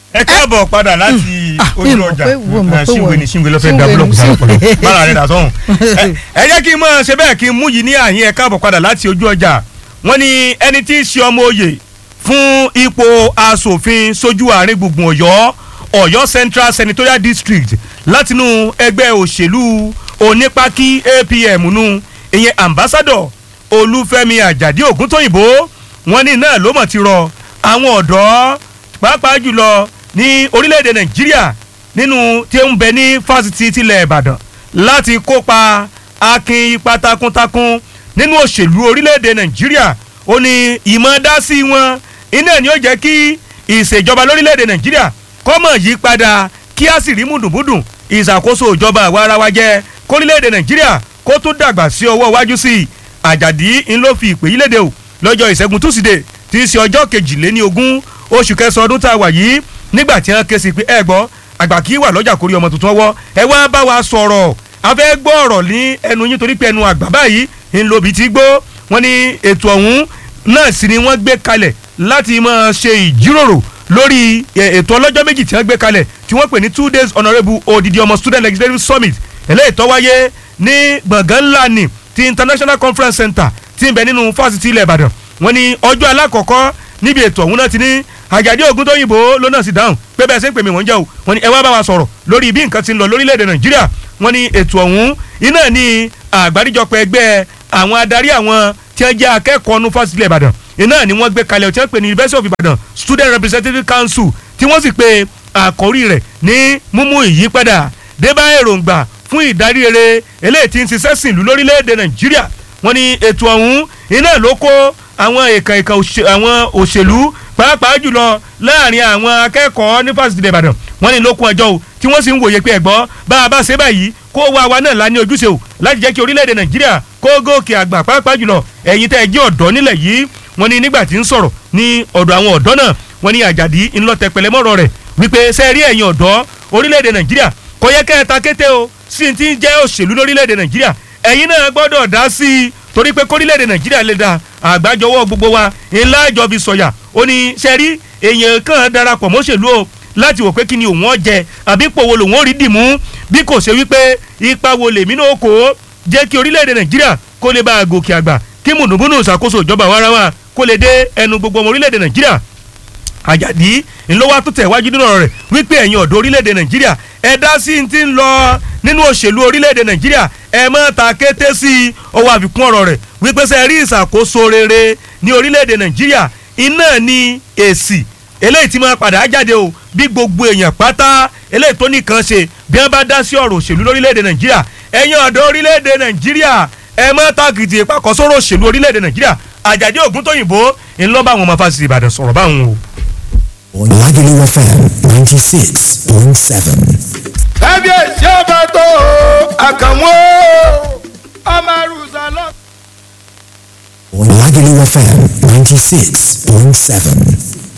ẹ káàbọ̀ padà láti Ah, ojú mi mọ̀ ọjà pé- mo mọ̀ Eh, pé ṣíwèé wọ́n- ni ṣíwèé ló fẹ́ da ṣíwèé búlọ̀kù ni- sára pọ̀ ṣíwèé. bára rẹ̀ dà sọ́hùn. Ẹ- ẹ jẹ́ kí n mọ̀ ṣe bẹ́ẹ̀ kí n mú yìí ní àyín ẹ káàbọ̀ padà láti ojú ọjà wọ́n ní ẹni tí í ṣe ọmọ oyè fún ipò asòfin sójú àárín gbùngbùn ọ̀yọ́ ọ̀yọ́ central senatorial district látinú ẹgbẹ́ òṣèlú onípákí apm nu ìyẹn ambassador olúfẹ́mi àjàdí ògúntóyìnbó wọ́n ní náà ló mọ̀ ti rọ àwọn ọ̀dọ́ pàápàá jùlọ ní orílẹ̀-èdè nàìjíríà nínú tí ń bẹ ní fásitì tilẹ̀ ìbàdàn láti kópa akin ipa takuntakun nínú òṣèlú orílẹ̀-èdè nàìjíríà ó ní ìmọ̀dásí wọn iná ni ó jẹ́ kí ìṣèjọba lórílẹ̀-èdè nàìjíríà kọ́mọ̀ yí padà kí á sì rí mùdùnmùdùn ìṣàkóso ìjọba àwa ara wa jẹ́ kórílẹ̀-èdè nàìjíríà kó tún dàgbà sí ọwọ́ iwájú sí i àjàdí ń ló fi ìpè yí léde o lọ́jọ́ ìṣẹ́gun túsídẹ̀ẹ́ tí í ṣe ọjọ́ kejìléní ogún oṣù kẹsàn-án ọdún tá a wà yìí nígbà tí wọ́n ké sí pé ẹ gbọ́ àgbà kì í wà lọ́jà kórí ọmọ tuntun ọwọ́ ẹ wá bá wa sọ̀rọ̀ a fẹ́ gbọ́ ọ̀rọ̀ ní ẹnu yín torí pé ẹnu àgbà báyìí ń lo bìí ti gbó wọ́n ní ètò ọ̀hún náà sì ni wọ́n gbé kalẹ̀ láti máa ṣe ìjíròrò lórí ẹ, ètò ọlọ́jọ́ méjì tí wọ́n gbé kalẹ̀ tí wọ́n pè ní two days honourable odidi ọmọ student legislative summit eléyìí tó wáyé ní gbọ̀ngàn ńlá ní ti international conference center tí ń bẹ nínú fásitì ilẹ̀ ìbàdàn wọ́n ní ọjọ́ alákọ̀ọ́kọ́ níbi ètò ọ̀hún náà ti ní àjàdí ògùn tó yìnbó ló náà sì dáhùn pé bẹ́ẹ̀ ṣe ń pè mí wọ́n jẹ́ o wọ́n ní ẹ wá bá wa sọ̀rọ̀ lórí bí nǹkan ti ń lọ lórílẹ̀‐èdè nàìjíríà wọ́n ní ètò ọ̀hún iná ní àgbáríjọpọ̀ ẹgbẹ́ àwọn adarí àwọn tí wọ́n jẹ́ akẹ́kọ̀ọ́ nu fásitì ilẹ̀ ìbàdàn iná ni wọ́n gbé kalẹ̀ tí wọ́n pè ní university of ibadan student representative council tí wọ́n sì pe àkórí rẹ̀ ní mímú ìyípadà débá èròǹgbà fún ìdarí rere eléyìí tí ń ṣiṣẹ́ sìn lú lórílẹ̀‐èdè nàìjíríà wọ́n ní ètò ọ̀hún iná ló kó àwọn èèkàn èèkàn òṣè- àwọn òṣèlú pàápàá jùlọ láàrin àwọn akẹ́kọ̀ọ́ ní fásitì ilẹ̀ ìbàdàn wọ́n ní lókun ẹjọ́ o tí wọ́n sì ń wòye pé ẹ̀gbọ́ bá a bá ṣe báyìí kó wá wa náà lá ní ojúṣe o láti jẹ́ kí orílẹ̀-èdè nàìjíríà kó gòkè àgbà pàápàá jùlọ ẹ̀yin tẹ́ ẹ jẹ́ ọ̀dọ́ nílẹ̀ yìí wọ́n ní nígbà tí ń sọ̀rọ̀ ní ọ̀dọ̀ àwọn ọ̀dọ́ náà wọ́n ní àjàdí ńlọtẹ pẹlẹmọ́rọ̀ rẹ̀ wípé sẹ́ẹ̀rí ẹ̀yin ọ̀dọ́ orílẹ̀-èdè nàìjíríà kò yẹ kẹ́ ẹ ta kété o sí ti ń jẹ́ òṣèlú lórílẹ̀-èdè nàìjíríà ẹ̀yin náà gbọ́dọ̀ dá sí i torí pé kórílẹ̀-èdè nàìjíríà lè da àgbájọwọ́ gbogbo wa ńlá ìjọbi sọ̀yà ó ní sẹ́rí èèyàn kan darapọ̀ mọ́ṣèlú o láti wò pé kí ni òun ọ jẹ àbí ipò wo lòun ó rí dìmú bí kò ṣe wípé ipa wo lèmi náà kó jẹ́ kí orílẹ̀-èdè nàìjíríà kó lè bá a gòkè àgbà kí mùnúmùnú ìṣàkóso ìjọba warawa kó lè dé ẹnu gbogbo ọmọ orílẹ̀-èdè nàìjíríà àjàdí ńlọ́wọ́ tó tẹ̀ wájú nínú ọ̀rọ̀ rẹ̀ wípé ẹ̀yin ọ̀dọ́ orílẹ̀-èdè nàìjíríà ẹ dá sí ti ń lọ nínú òṣèlú orílẹ̀-èdè nàìjíríà ẹ má ta kété sí i ọwọ́ àfikún ọ̀rọ̀ rẹ̀ wípé sẹ́ rí ìṣàkóso rere ní orílẹ̀-èdè nàìjíríà iná ní èsì eléyìí tí máa padà jáde o bí gbogbo èèyàn pátá eléyìí tó nìkan ṣe bí wọ́n bá dá sí ọ̀rọ̀ òṣèlú lórílẹ̀-èdè nàìjíríà ẹ̀yin ọ̀dọ́ orílẹ̀-èdè nàìjíríà ẹ má tàkìtì ìpàkọ́ sọ̀rọ̀ òṣèlú orílẹ̀-èdè nàìjíríà àjàdí ògúntóyìnbó ńlọ́bà àwọn ọmọ fásitì ìbàdàn sọ̀rọ̀ báwọn o. Lagelu FM 96.7. kábíyèsí ọba tó àkànwó ọmọ arúgbó lọ. Lagelu FM 96.7.